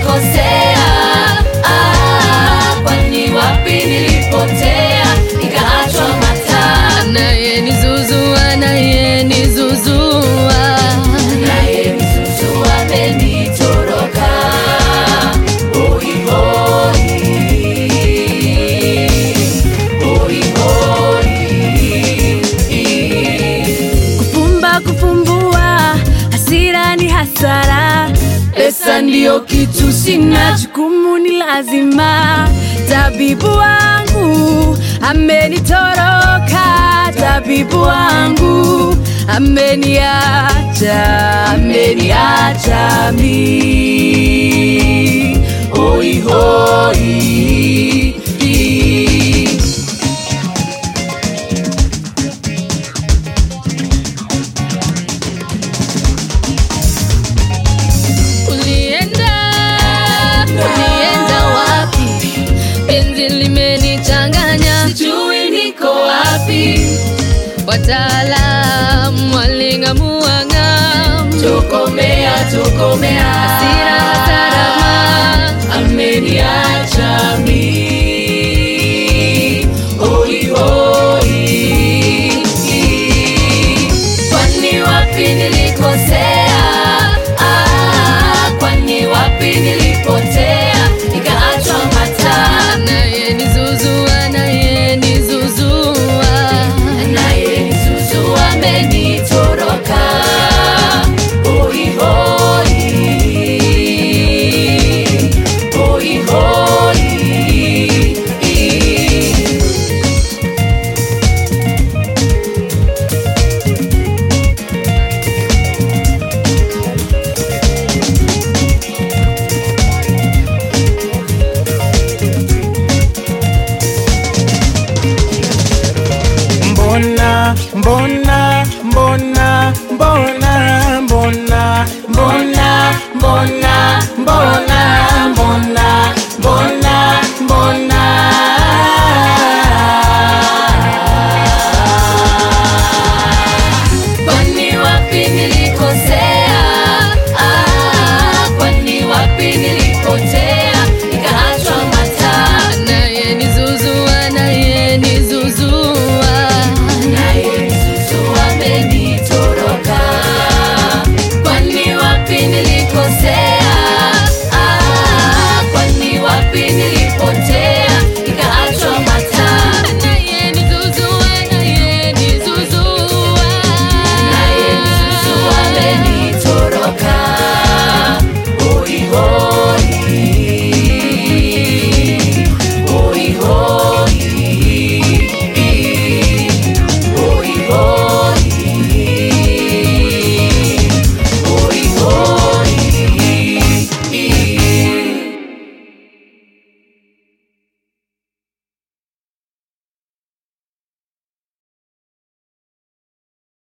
nilikosea? Ah, kwani wapi nilipotea nikaachwa mataa? Anayenizuzua, anayenizuzua. Anayenizuzua amenitoroka. Hoi, hoi. Hoi, hoi. Kufumba kufumbua, hasira ni hasara. Pesa ndiyo kitu sina, jukumu ni lazima. Tabibu wangu amenitoroka, tabibu wangu ameniacha, ameniacha mi. Hoi, hoi. Ulienda, ulienda wapi? Penzi limenichanganya, Sijui niko wapi, wataalam waling'amua ng'am. tokomea, tokomea. Hasira hasarama, ameniacha mi. Hoi, hoi. Kwani wapi nilikosea? Ah, kwani wapi nilipotea nikaachwa mataa? anayenizuzua, anayenizuzua. Anayenizuzua amenitoroka. Hoi, hoi. Hoi, hoi. Mbona, mbona, mbona, mbona